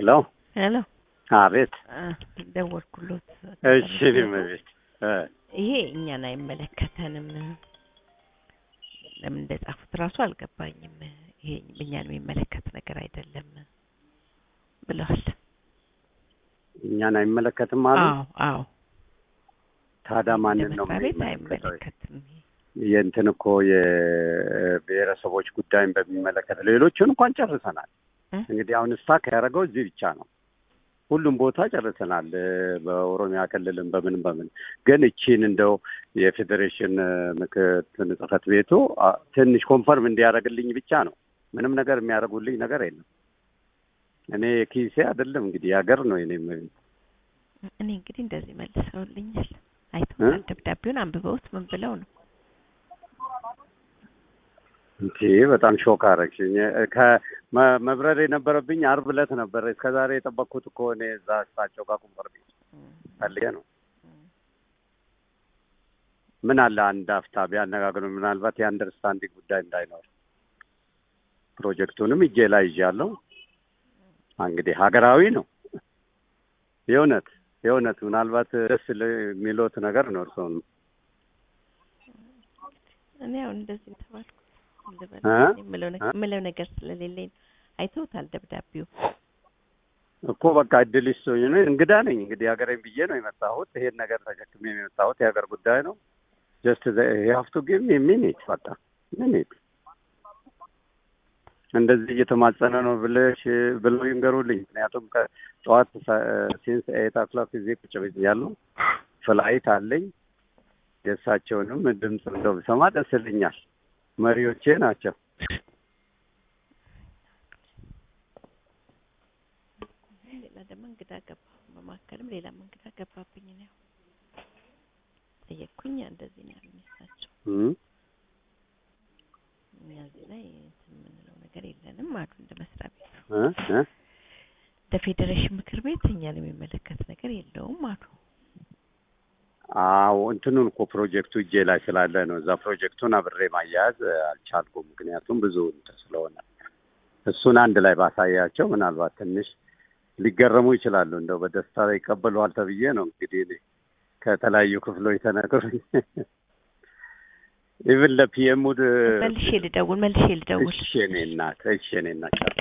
ሄሎ ሄሎ አቤት። ደወልኩሎት። እሺ እኔም ቤት ይሄ እኛን አይመለከተንም። ለምን እንደጻፉት ራሱ አልገባኝም። ይሄ እኛን የሚመለከት ነገር አይደለም ብለዋል። እኛን አይመለከትም አሉ። አዎ አዎ። ታዲያ ማንን ነው መስሪያ ቤት የሚመለከተው? አይመለከትም። የእንትን እኮ የብሔረሰቦች ጉዳይን በሚመለከት ሌሎቹን እንኳን ጨርሰናል። እ? እንግዲህ አሁን ስታክ ያደረገው እዚህ ብቻ ነው። ሁሉም ቦታ ጨርሰናል። በኦሮሚያ ክልልም በምን በምን ግን እቺን እንደው የፌዴሬሽን ምክትል ጽሕፈት ቤቱ አ፣ ትንሽ ኮንፈርም እንዲያደርግልኝ ብቻ ነው። ምንም ነገር የሚያደርጉልኝ ነገር የለም። እኔ ኪሴ አይደለም እንግዲህ የሀገር ነው የኔ እኔ እንግዲህ እንደዚህ መልሰውልኛል። አይተውታል። ደብዳቤውን አንብበውት ምን ብለው ነው? እንዴ በጣም ሾክ አደረግሽኝ። ከመብረር የነበረብኝ አርብ ዕለት ነበር። እስከ ዛሬ የጠበቅኩት እኮ እኔ እዛ እሳቸው ጋር ቁምር ቤት ፈልጌ ነው። ምን አለ አንድ አፍታ ቢያነጋግሩ፣ ምናልባት የአንደርስታንዲንግ ጉዳይ እንዳይኖር። ፕሮጀክቱንም እጄ ላይ ይዣለሁ። እንግዲህ ሀገራዊ ነው የእውነት የእውነት ምናልባት ደስ የሚሎት ነገር ነው እርስዎንም እኔ አሁን እንደዚህ ተባልኩ ልበል እ? የምለው ነገር የምለው ነገር ስለሌለኝ ነው። አይተውታል ደብዳቤው እኮ በቃ እድል ይስጡኝ። እኔ እንግዳ ነኝ እንግዲህ ሀገሬን ብዬ ነው የመጣሁት። ይሄን ነገር ተሸክሜ ነው የመጣሁት። የሀገር ጉዳይ ነው። ጀስት ሀፍቱ ጊቭ ሚ ሚኒት በቃ ሚኒት እንደዚህ እየተማጸነ ነው ብለሽ ብለው ይንገሩልኝ። ምክንያቱም ከጠዋት ሲንስ ኤት ኦክሎክ ጊዜ ቁጭ ብያለሁ። ፍላይት አለኝ። የእሳቸውንም ድምፅ እንደው ብሰማ ደስ ይለኛል። መሪዎቼ ናቸው። ሌላ ደግሞ እንግዳ ገባ። በመካከልም ሌላም እንግዳ ገባብኝ ነው ጠየቅኩኝ። እንደዚህ ነው ያሉኝ እሳቸው። እም። እኛ እዚህ ላይ እንትን የምንለው ነገር የለንም አሉ። እንደ መስሪያ ቤት እ እ እንደ ፌዴሬሽን ምክር ቤት እኛን የሚመለከት ነገር የለውም አሉ። አዎ እንትኑን እኮ ፕሮጀክቱ እጄ ላይ ስላለ ነው። እዛ ፕሮጀክቱን አብሬ ማያያዝ አልቻልኩም። ምክንያቱም ብዙ እንትን ስለሆነ እሱን አንድ ላይ ባሳያቸው ምናልባት ትንሽ ሊገረሙ ይችላሉ። እንደው በደስታ ይቀበሉሃል ተብዬ ነው እንግዲህ እኔ ከተለያዩ ክፍሎች ተነግሮኝ ኢቭን ለፒኤሙ መልሼ ልደውል መልሼ ልደውል እሺ እኔ እናት እሺ እኔ እናት